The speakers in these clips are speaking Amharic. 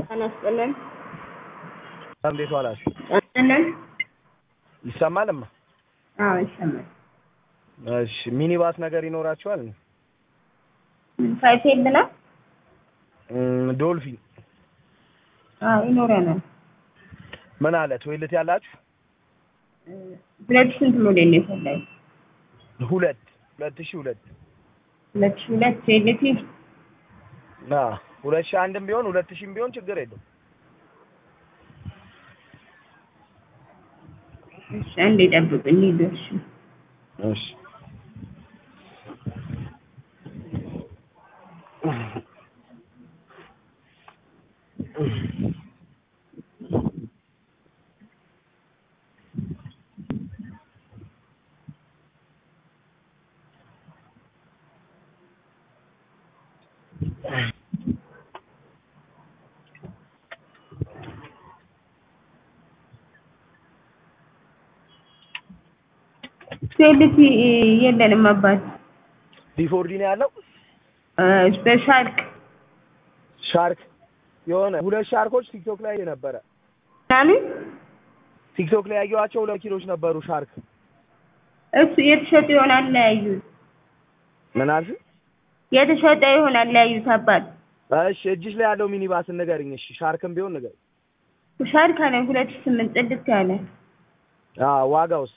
ጤና ይስጥልን። እንዴት ዋላችሁ? ይስጥልን። ይሰማልማ? አዎ ይሰማል። እሺ ሚኒባስ ነገር ይኖራችኋል? ፋይፌል ነው? እም፣ ዶልፊን አዎ ይኖረናል። ምን አለ ቶይሌት ያላችሁ? ሁለት ስንት ሞዴል ነው የፈለገው? ሁለት ሁለት ሺህ ሁለት ሁለት ሺህ ሁለት ሴሌቲ አ ሁለት ሺህ አንድም ቢሆን ሁለት ሺህም ቢሆን ችግር የለውም። እሺ አንዴ ጠብቁኝ ይደርሽ እሺ ሴሌቲ የለንም አባት ዲፎርዲ ነው ያለው። ስፔሻል ሻርክ የሆነ ሁለት ሻርኮች ቲክቶክ ላይ ነበረ። ምናምን ቲክቶክ ላይ ያየኋቸው ሁለት ኪሎች ነበሩ ሻርክ። እሱ የተሸጠ ይሆናል ለያዩት ምን አልሽ? የተሸጠ ይሆናል ለያዩት አባት እሺ እጅሽ ላይ ያለው ሚኒባስ ንገሪኝ። እሺ ሻርክም ቢሆን ንገሪኝ። ሻርክ አለ ሁለት ሺህ ስምንት ጽድት ያለ አ ዋጋውስ?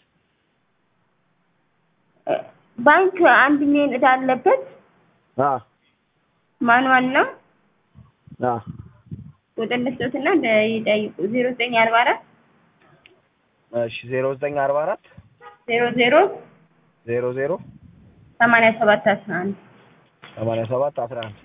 ባንክ አንድ ሚሊዮን ዕዳ አለበት። አ ማንዋል ነው። አ ቁጥር ልስጦትና ይጠይቁ ዜሮ ዘጠኝ አርባ አራት እሺ ዜሮ ዘጠኝ አርባ አራት ዜሮ ዜሮ ዜሮ ዜሮ ሰማንያ ሰባት አስራ አንድ ሰማንያ ሰባት አስራ አንድ